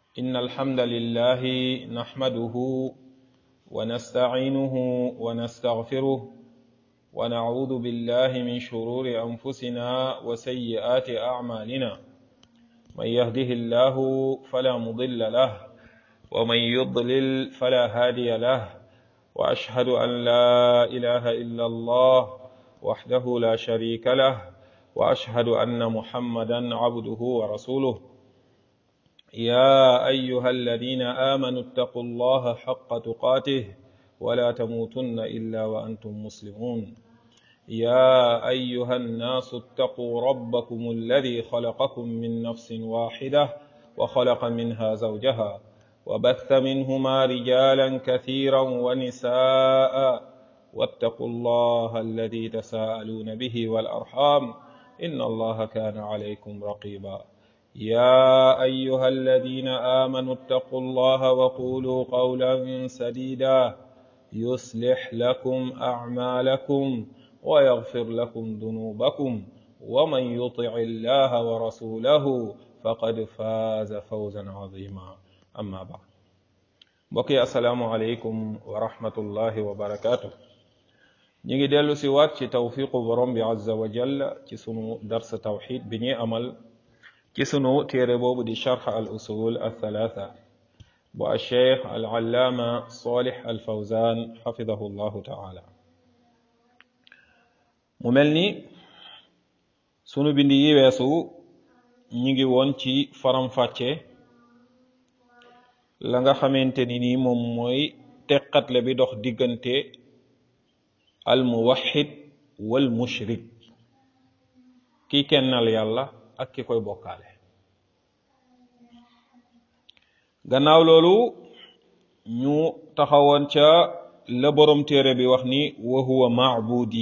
إن الحمد لله نحمده ونستعينه ونستغفره ونعوذ بالله من شرور أنفسنا وسيئات أعمالنا من يهده الله فلا مضل له ومن يضلل فلا هادي له وأشهد أن لا إله إلا الله وحده لا شريك له وأشهد أن محمدا عبده ورسوله يا أيها الذين آمنوا اتقوا الله حق تقاته ولا تموتن إلا وأنتم مسلمون يا أيها الناس اتقوا ربكم الذي خلقكم من نفس واحدة وخلق منها زوجها وبث منهما رجالا كثيرا ونساء واتقوا الله الذي تساءلون به والأرحام إن الله كان عليكم رقيبا يا أيها الذين آمنوا اتقوا الله وقولوا قولا سديدا يصلح لكم أعمالكم ويغفر لكم ذنوبكم ومن يطع الله ورسوله فقد فاز فوزا عظيما أما بعد بقي السلام عليكم ورحمة الله وبركاته ñi ngi dellu si waat ci tawfiqu borom bi azza wa jalla ci sunu dars tawxid bi ñuy amal ci sunu téere boobu di charx al usul al thalatha bu al cheikh al allaama salih al fawzan xafidahu llahu taala mu mel ni sunu bindi yi weesu ñi ngi woon ci faram-fàcce la nga xamante ni nii moom mooy teqatle bi dox diggante al muwaxid wal mushrik ki kennal yàlla ak ki koy bokkaale gannaaw loolu ñu taxawoon ca la borom téere bi wax ni wa huwa maabudi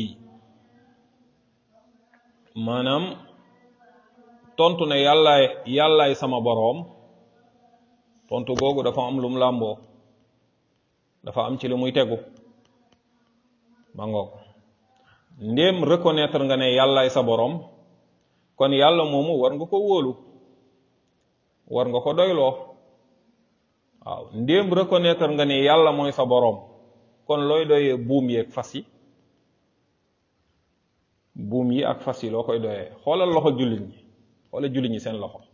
maanaam tontu ne yàllaay yàllaay sama boroom tontu googu dafa am lum làmboo dafa am ci li muy tegu ma ngoog ndéem reconnaître nga ne yàllaay sa boroom kon yàlla moomu war nga ko wóolu war nga ko doyloo waaw ndéem reconnaître nga ne yàlla mooy sa boroom kon looy doyee buum yi ak fas yi buum yi ak fas yi loo koy doyee xoolal loxo jullit ñi xoolal jullit ñi seen loxo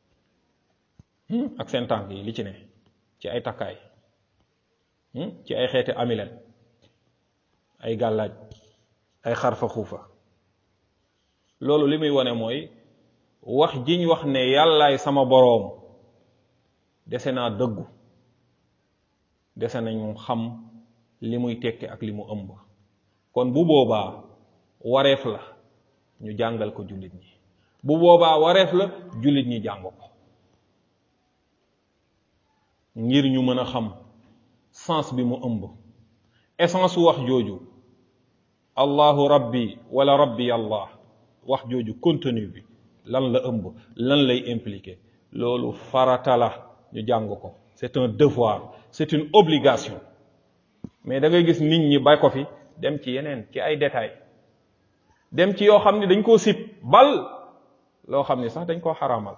ak seen tànk yi li ci ne ci ay takkaay ci ay xeeti amilet ay gàllaaj ay xarfa xuufa loolu li muy wane mooy wax jiñ wax ne yàllaay sama boroom dese naa dëggu dese nañu xam li muy tekki ak li mu ëmb kon bu boobaa wareef la ñu jàngal ko jullit ñi bu boobaa wareef la jullit ñi jàng ko ngir ñu mën a xam sens bi mu ëmb essence wax jooju allahu rabbi wala rabbi allah wax jooju contenu bi lan la ëmb lan lay impliqué loolu farata la ñu jàng ko c'est un devoir c'est une obligation mais da ngay gis nit ñi bay ko fi dem ci yeneen ci ay détails dem ci yoo xam ne dañ koo sib bal loo xam ne sax dañ koo xaraamal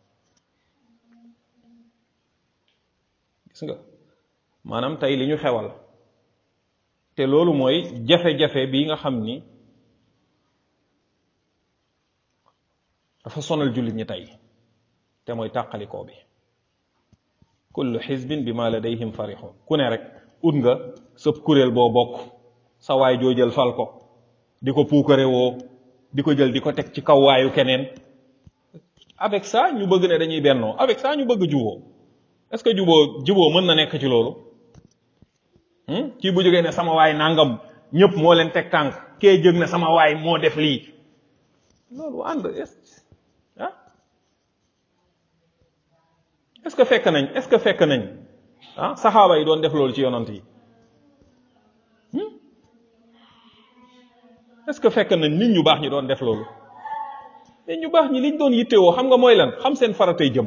gis nga maanaam tey li ñu xewal te loolu mooy jafe-jafe bi nga xam ni dafa sonal jullit ñi tey te mooy tàqalikoo bi kullu xisbin bi ma ladayhim farixoon ku ne rek ut nga sëb kuréel boo bokk sa waay joo jël fal ko di ko puukare woo di ko jël di ko teg ci kaw waayu keneen avec ça ñu bëgg ne dañuy bennoo avec ça ñu bëgg juboo est-ce que juboo juboo mën na nekk ci loolu kii bu jógee ne sama waay nangam ñëpp moo leen teg tànk kee jóg ne sama waay moo def lii loolu ànd ah est-ce que fekk nañ est-ce que fekk nañ ah saxaaba yi doon def loolu ci yonant yi est-ce que fekk nañ nit ñu baax ñi doon def loolu nit ñu baax ñi liñ doon yittewoo xam nga mooy lan xam seen faratay jëm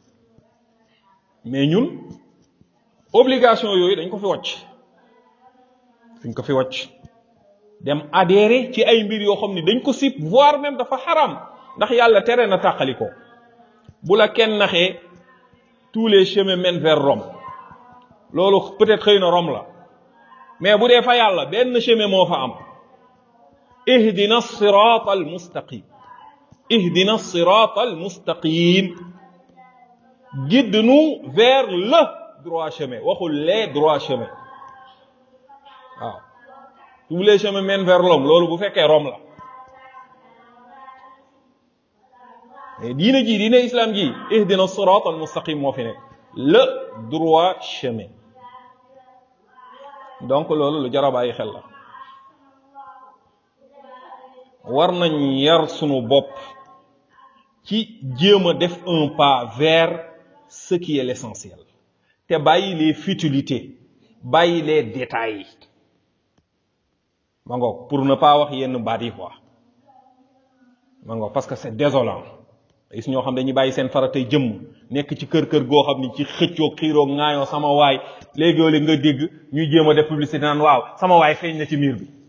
mais ñun obligation yooyu dañ ko fi wàcc dañ ko fi wàcc dem adhérer ci ay mbir yoo xam ni dañ ko sib voire même dafa xaram ndax yàlla tere na tàqali ko bu la kenn naxee tous les chemins mènent vers Rome loolu peut-être xëy na Rome la mais bu dee fa yàlla benn chemin moo fa am ihdina sirat al mustaqim ihdina sirat al mustaqim guide-nous vers le droit chemin waxul les droits chemins waaw tous les chemins mènent vers Rome loolu bu fekkee Rome la mais diine ji diine islam ji ihdina sirat al mustaqim moo fi nekk le droit chemin donc loolu lu jar a bàyyi xel la war nañ yar sunu bopp ci jéem a def un pas vers ce qui est l'essentiel te bàyyi les futilités bàyyi les détails ma ngoog pour ne pas wax yenn baat yi quoi ma ngoog parce que c'est désolant gis ñoo xam dañuy bàyyi seen faratay jëmm nekk ci kër kër goo xam ni ci xëccoo xiiroo ŋaayoo sama waay léegi nga dégg ñuy jéem a def publicité naan waaw sama waay feeñ na ci miir bi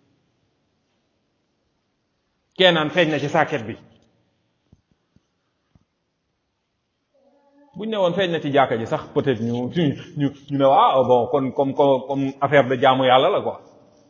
kee naan feeñ na ci sàkket bi buñ ne woon feeñ na ci jàkka ji sax peut-être ñu ñu ñu ñu ne waaw bon kon comme comme affaire de jaamu yàlla la quoi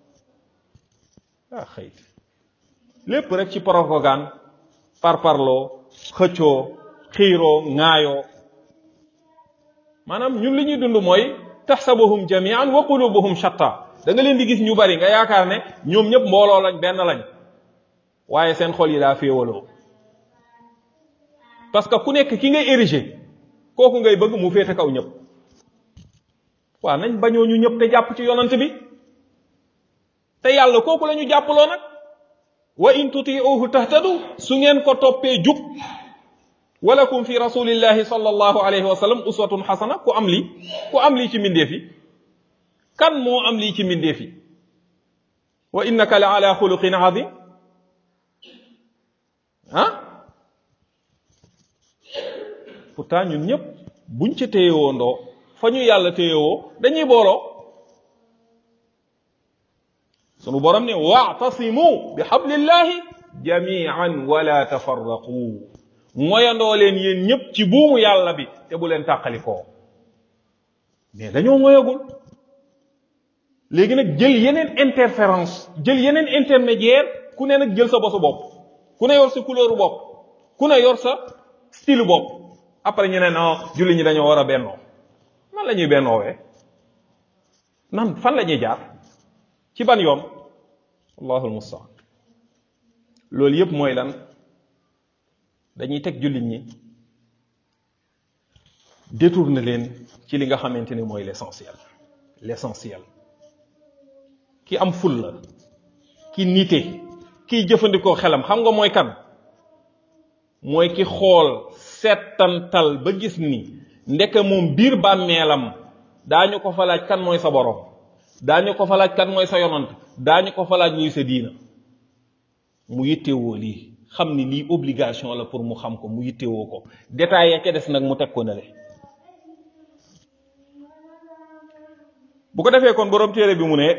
ah xëy lépp rek ci propagande par parloo xëccoo xiiroo ŋaayoo maanaam ñun li ñuy dund mooy taxsabuhum jamian wa qulubuhum shatta da nga leen di gis ñu bari nga yaakaar ne ñoom ñëpp mbooloo lañ benn lañ waaye seen xol yi daa féewaloo parce que ku nekk ki ngay érigé kooku ngay bëgg mu féete kaw ñëpp waaw nañ bañoo ñu ñëpp te jàpp ci yonant bi te yàlla kooku la ñu jàppaloo nag wa in tutiuhu tahtadu su ngeen ko toppee jub walakum fi rasulillahi sallallahu alayhi wa sallam uswatun xasana ku am lii ku am lii ci mbindeef yi kan moo am lii ci mbindeef yi wa innaka la ala xuluqin azim ah pourtant ñun ñëpp buñ ca téyewoo ndoo fa ñu yàlla téyewoo dañuy booloo sunu borom ne waatasimu bi xablillahi jamian wala tafarraqu moyandoo leen yéen ñëpp ci buumu yàlla bi te bu leen tàqalikoo mais dañoo moyagul léegi nag jël yeneen interférence jël yeneen intermédiaire ku ne nag jël sa bosu bopp ku ne yor sa couleur bopp ku ne yor sa style bopp après ñu ne non julli ñi dañoo war a bennoo nan la ñuy bennoowee nan fan la ñuy jaar ci ban yoon allahu almustaan loolu yépp mooy lan dañuy teg jullit ñi détourner leen ci li nga xamante ni mooy l'essentiel l'essentiel ki am ful la ki nite kiy jëfandikoo xelam xam nga mooy kan mooy ki xool settantal ba gis ni ndeke moom biir bàmmeelam daañu ko fa laaj kan mooy sa borom daañu ko fa laaj kan mooy sa yonant daañu ko fa laaj ñuy sa diina mu yittewoo lii xam ni lii obligation la pour mu xam ko mu yittewoo ko détail ya ca des nag mu teg ko nale bu ko defee kon borom téere bi mu ne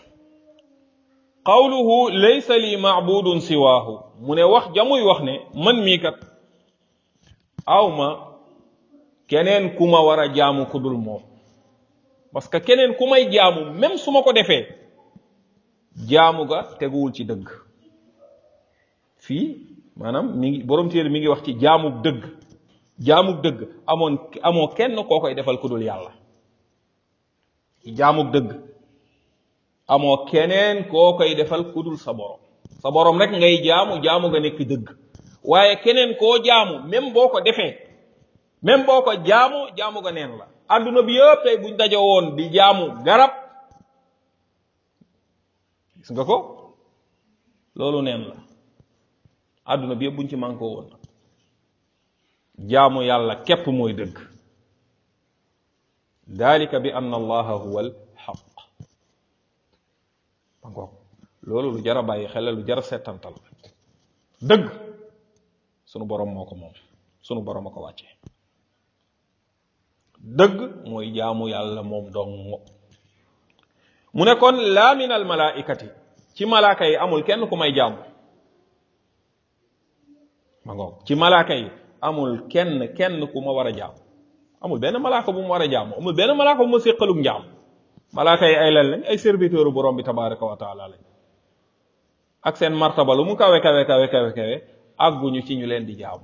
qawluhu laysa li maabudun siwaahu mu ne wax jamuy wax ne man mii kat awma keneen ku ma war a jaamu ku dul moom parce que keneen ku may jaamu même su ma ko defee jaamu ga teguwul ci dëgg fii maanaam mi ngi borom téere mi ngi wax ci jaamug dëgg jaamug dëgg amoon amoo kenn koo koy defal ku dul yàlla jaamug dëgg amoo keneen koo koy defal ku dul sa borom sa borom rek ngay jaamu jaamu nga nekk dëgg waaye keneen koo jaamu même boo ko defee même boo ko jaamu jaamu nga neen la adduna bi yëpp tey buñ daje woon di jaamu garab gis nga ko loolu neen la adduna bi yëpp buñ ci manqué woon jaamu yàlla képp mooy dëgg dalika bi anna allaha huwa al xaq mangoog loolu lu jara bàyyi xel lu jara settantal dëgg sunu borom moo ko moom sunu borom a ko wàcce dëgg mooy jaamu yàlla moom dong mu ne kon laa min al malaikati ci malaaka yi amul kenn ku may jaamu ma ngoog ci malaaka yi amul kenn kenn ku ma war a jaamu amul benn malaaka bu mu war a jaamu amul benn malaaka bu ma séqalug njaam malaaka yi ay lan lañ ay serviteur borom bi tabaraka wa taala lañ ak seen martaba lu mu kawe kawe kawe kawe kawe àgguñu ci ñu leen di jaamu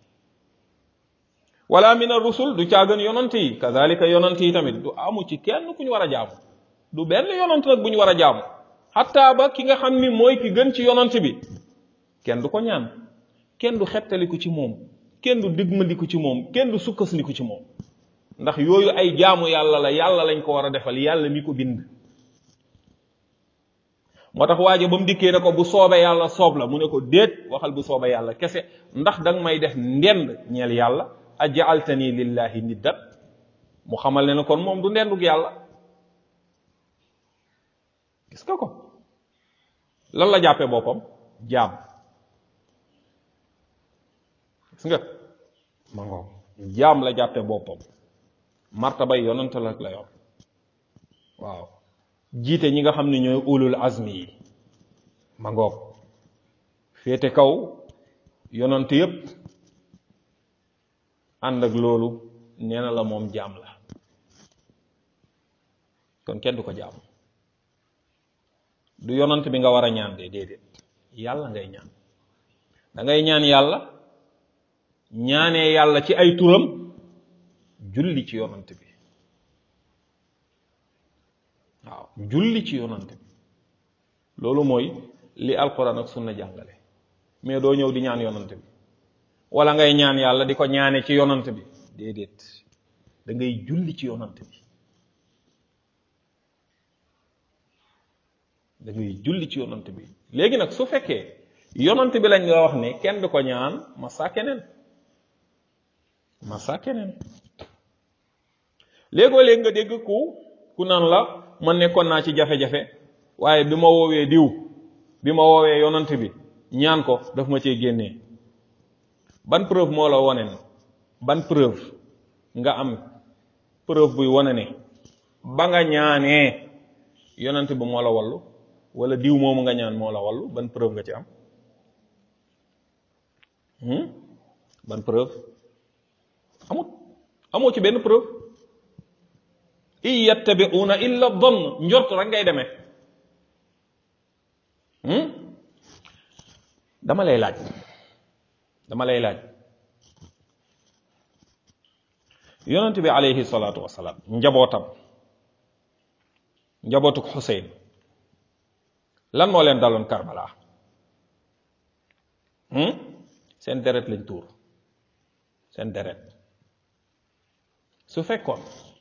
wala min ar-rusul du caagan yonant yi kazalika yonant yi tamit du amu ci kenn ku ñu war a jaamu du benn yonant nag bu ñu war a jaamu xatta ba ki nga xam ni mooy ki gën ci yonant bi kenn du ko ñaan kenn du xettaliku ci moom kenn du digmandiku ci moom kenn du sukkandiku ci moom ndax yooyu ay jaamu yàlla la yàlla lañ ko war a defal yàlla mi ko bind moo tax waaje ba mu dikkee ne ko bu soobee yàlla soob la mu ne ko déet waxal bu soobee yàlla kese ndax danga may def ndend ñeel yàlla ajaaltani lillahi niddat mu xamal ne ne kon moom du ndendug yàlla gis nga ko lan la jàppee boppam jaam gis nga ma ngoog jaam la jàppee boppam martabay yonent la la yor waaw jiite ñi nga xam ne ñooy ulul azmi yi ma ngoog féete kaw yonent yépp ànd ak loolu nee na la moom jaam la kon kenn du ko jaam du yonant bi nga war a ñaan de déedéet yàlla ngay ñaan da ngay ñaan yàlla ñaanee yàlla ci ay turam julli ci yonant bi waaw julli ci yonant bi loolu mooy li alquran ak sunna jàngale mais doo ñëw di ñaan yonant bi wala ngay ñaan yàlla di ko ñaane ci yonant bi déedéet da ngay julli ci yonant bi da ngay julli ci yonant bi léegi nag su fekkee yonant bi lañ la wax ne kenn du ko ñaan masa keneen masa keneen léegoo léegi nga dégg ku ku naan la man nekkoon naa ci jafe-jafe waaye bi ma woowee diw bi ma woowee yonant bi ñaan ko daf ma cee génnee ban preuve moo la wone ne ban preuve nga am preuve buy wone ne ba nga ñaanee yonant bi moo la wallu wala diw moomu nga ñaan moo la wallu ban preuve nga ci am ban preuve amut amoo ci benn preuve in yattabi'una illa dhann njort rek ngay demee dama lay laaj dama lay laaj yonent bi alayhi salaatu wasalaam njabootam njabootuk Xuseyn lan moo leen daloon Karbala seen deret lañ tuur seen deret su fekkoon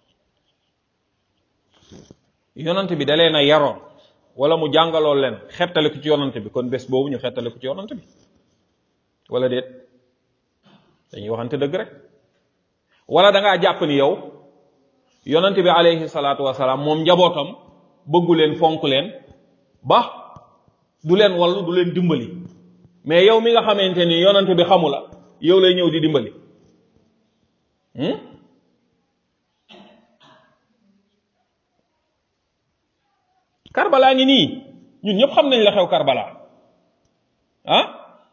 yonent bi da leen a yaroon wala mu jàngaloo leen xettale ko ci yonent bi kon bés boobu ñu xettale ko ci yonent bi wala déet dañuy waxante dëgg rek wala da ngaa jàpp ni yow yonent bi alayhi salaatu wasalaam moom njabootam bëggu leen fonk leen ba du leen wallu du leen dimbali mais yow mi nga xamante ni yonent bi xamu la yow lay ñëw di dimbali Karbala ngi nii ñun ñëpp xam nañ la xew Karbala ah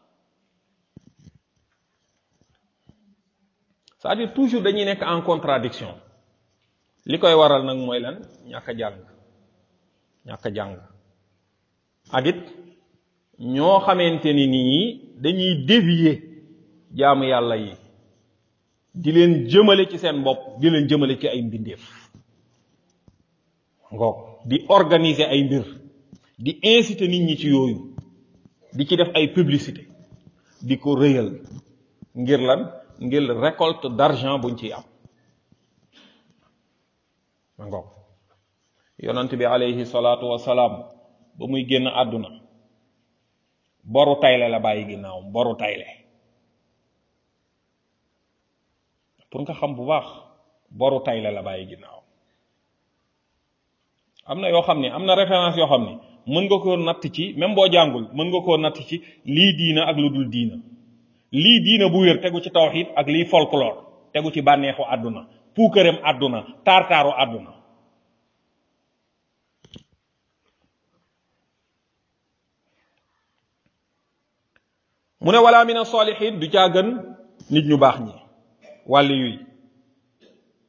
c'est-à-dire toujours dañuy nekk en contradiction li koy waral nag mooy lan ñàkk a jàng ñàkk a jàng ak it ñoo xamante ni nii dañuy dévier jaamu yàlla yi di leen jëmale ci seen bopp di leen jëmale ci ay mbindeef ngoog di organiser ay mbir di inciter nit ñi ci yooyu di ci def ay publicité di ko rëyal ngir lan ngir récolte d'argent buñ ciy am ma ngoog yonent bi alayhi salaatu wasalaam ba muy génn àdduna boru tayle la bàyyi ginnaaw boru tayle pour nga xam bu baax boru tayle la bàyyi ginnaaw am na yoo xam ne am na référence yoo xam ne mën nga koo natt ci même boo jàngul mën nga koo natt ci lii diina ak lu dul diina lii diina bu wér tegu ci tawxid ak lii folklore tegu ci bànneexu àdduna puukareem àdduna taar-taaru àdduna mu ne wala min as-salihin du caa gën nit ñu baax ñi wàlli yuy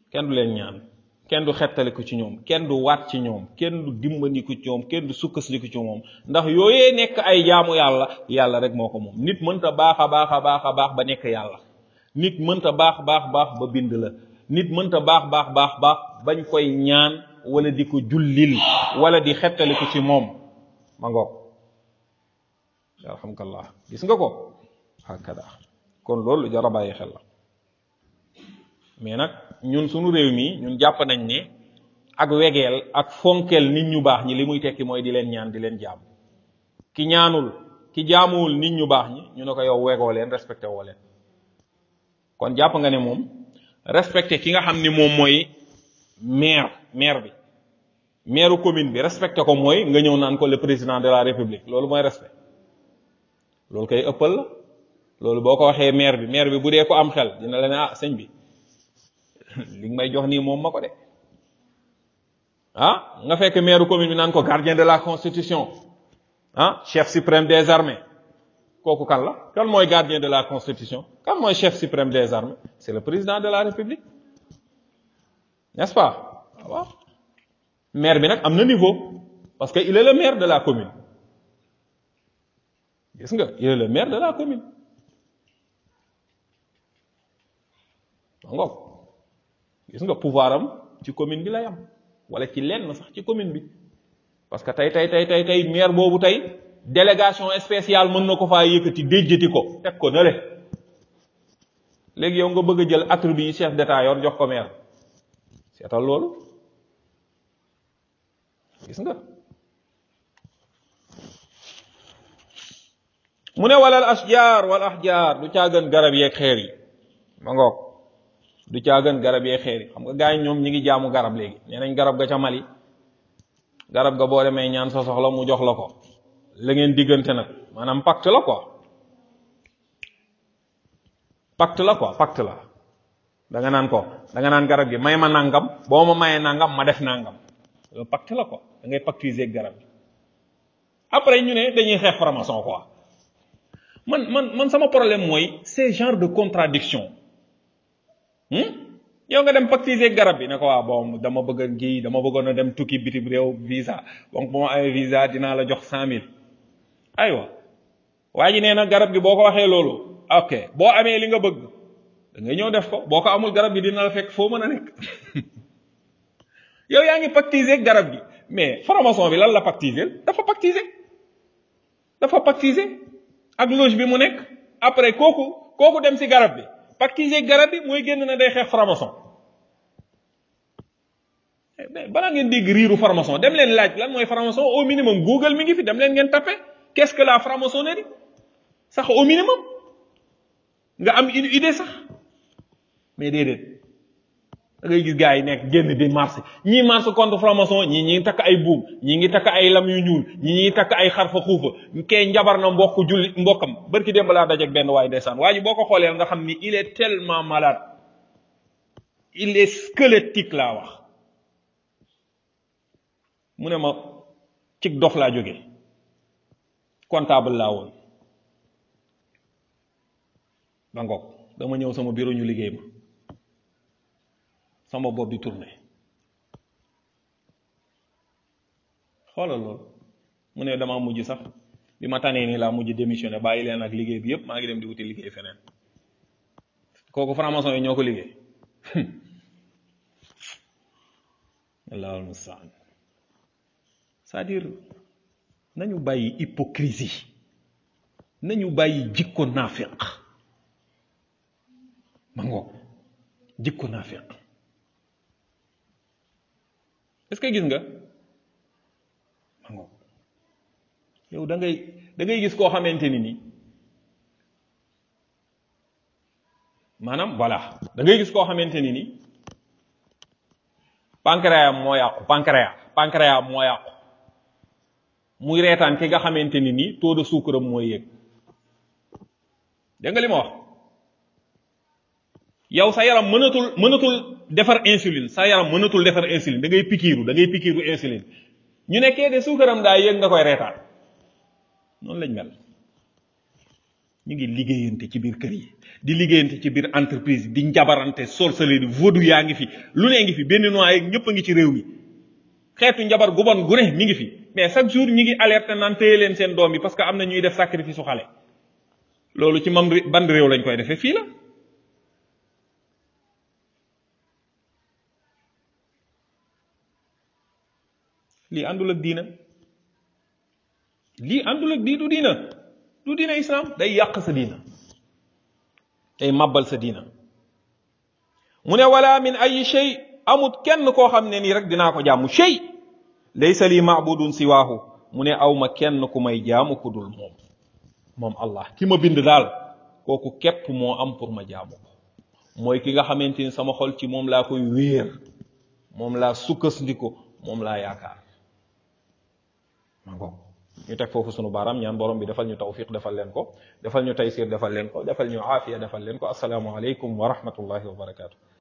kenn du leen ñaan kenn du xettaliku ci ñoom kenn du waat ci ñoom kenn du dimbandiku ci ñoom kenn du sukkasliku ci moom ndax yooyee nekk ay jaamu yàlla yàlla rek moo ko moom nit mënta baax a baax a baax a baax ba nekk yàlla nit mënta baax baax baax ba bind la nit mënta baax baax baax baax bañ koy ñaan wala di ko jullil wala di xettaliku ci moom ma ngoog alhamdulillah gis nga ko hakada kon loolu jar a bàyyi xel la mais nag ñun suñu réew mi ñun jàpp nañ ne ak wegeel ak fonkeel nit ñu baax ñi li muy tekki mooy di leen ñaan di leen jaam ki ñaanul ki jaamuwul nit ñu baax ñi ñu ne ko yow wegoo leen respecté woo leen kon jàpp nga ne moom respecté ki nga xam ni moom mooy maire maire bi maire commune bi respecté ko mooy nga ñëw naan ko le président de la république loolu mooy respect loolu koy ëppal la loolu boo ko waxee maire bi maire bi bu dee ko am xel dina la ne ah sëñ bi li nga may jox nii moom ma ko de ah nga fekk maire commune bi naan ko gardien de la constitution ah chef suprême des armées kooku kan la kan mooy gardien de la constitution kan mooy chef suprême des armées c'est le président de la république n'est-ce pas waaw maire bi nag am na niveau parce que il est le maire de la commune gis nga il est le maire de la commune ngoog gis nga pouvoir am ci commune bi lay am wala ci lenn sax ci commune bi parce que tey tey tey tey tey maire boobu tey délégation spéciale mën na ko faa yëkkati déjjati ko teg ko nële léegi yow nga bëgg a jël attribut yi chef d'état yor jox ko maire seetal loolu gis nga mu ne walal ashjar wal ahjar du caagan garab yeeg xeer yi ma ngoog du caagan garab yeeg xeer yi xam nga gars yi ñoom ñi ngi jaamu garab léegi nee nañ garab ga ca Mali garab ga boo demee ñaan sa soxla mu jox la ko la ngeen diggante nag maanaam pacte la quoi pacte la quoi pacte la da nga naan ko da nga naan garab gi may ma nangam boo ma mayee nangam ma def nangam loolu pacte la quoi da ngay pactiser ak garab gi après ñu ne dañuy xeex franc-maçon quoi man man man sama problème mooy ces genre de contradiction yow nga dem pactiser garab bi ne ko waa bon dama bëgg a kii dama bëggoon a dem tukki bitim réew visa donc bu ma amee visa dinaa la jox cent mille aywa waa ji nee na garab gi boo ko waxee loolu ok boo amee li nga bëgg da ngay ñëw def ko boo ko amul garab gi dina la fekk foo mën a nekk yow yaa ngi pactiser garab gi mais franc-maçon bi lan la pactiser dafa pactiser dafa pactiser ak loge bi mu nekk après kooku kooku dem si garab bi pactiser garab bi mooy génn na day xeex franc-maçon balaa ngeen dégg riiru franc-maçon dem leen laaj lan mooy franc-maçon au minimum Google mi ngi fi dem leen ngeen tapé qu'est-ce que la franc-maçonnerie sax au minimum nga am une idée sax mais déedéet da ngay gis gars yi nekk génn di marché ñii marché contre franc-maçon ñii ñi ngi takk ay buum ñii ngi takk ay lam yu ñuul ñii ñi takk ay xarfa xuufa kee njabar na mbokk julli mbokkam barki démb laa dajeeg benn waay ndeysaan waa ji boo ko xoolee nga xam ni il est tellement malade il est squelettique laa wax mu ne ma cig dof laa jóge comptable laa woon ba ngoog dama ñëw sama bureau ñu liggéey ma sama bopp di tourné xoolal loolu mu ne damaa mujj sax bi ma tanee nii laa mujj démissionné bàyyi leen ak liggéey bi yépp maa ngi dem di wuti liggéey feneen kooku franc-maçon yi ñoo ko liggéey allahul mustaan c'est-à-dire nañu bàyyi hypocrisie nañu bàyyi jikko naafiq ma ngoog jikko naafiq est-ce que gis nga ma ngoog yow da ngay da ngay gis koo xamante ni nii maanaam voilà da ngay gis koo xamante ni nii pancréas moo yàqu pancréas pancréas moo yàqu muy reetaan ki nga xamante ni nii taux de sucre am mooy yëg dégg nga li ma wax yow sa yaram mënatul mënatul defar insuline sa yaram mënatul defar insuline da ngay pikiiru da ngay pikiiru insuline ñu nekkee de suukaram daa yëg nga koy reetaan noonu lañ mel ñu ngi liggéeyante ci biir kër yi di liggéeyante ci biir entreprise yi di njabarante sorcellerie vodou yaa ngi fi lu ne ngi fi benn noix yeeg ñëpp a ngi ci réew mi xeetu njabar gu bon gu ne mi ngi fi mais chaque jour ñi ngi alerte naan téye leen seen doom yi parce que am na ñuy def sacrifice su xale loolu ci mam ban réew lañ koy defee fii la lii àndul ak diina lii àndul ak dii du diina du diina islam day yàq sa diina day màbbal sa diina mu ne wala min ay shay amut kenn koo xam ne nii rek dinaa ko jaamu shay laysa li maabudun siwaahu mu ne aw ma kenn ku may jaamu ku dul moom moom allah ki ma bind daal kooku képp moo am pour ma jaamu ko mooy ki nga xamante ni sama xol ci moom laa koy wéer moom laa sukkandiku moom laa yaakaar ma ngoog ñu teg foofu sunu baaraam ñaan borom bi defal ñu tawfiq defal leen ko defal ñu taysir defal leen ko defal ñu aafiya defal leen ko asalaamu aleykum wa rahmatullahi wa barakaatu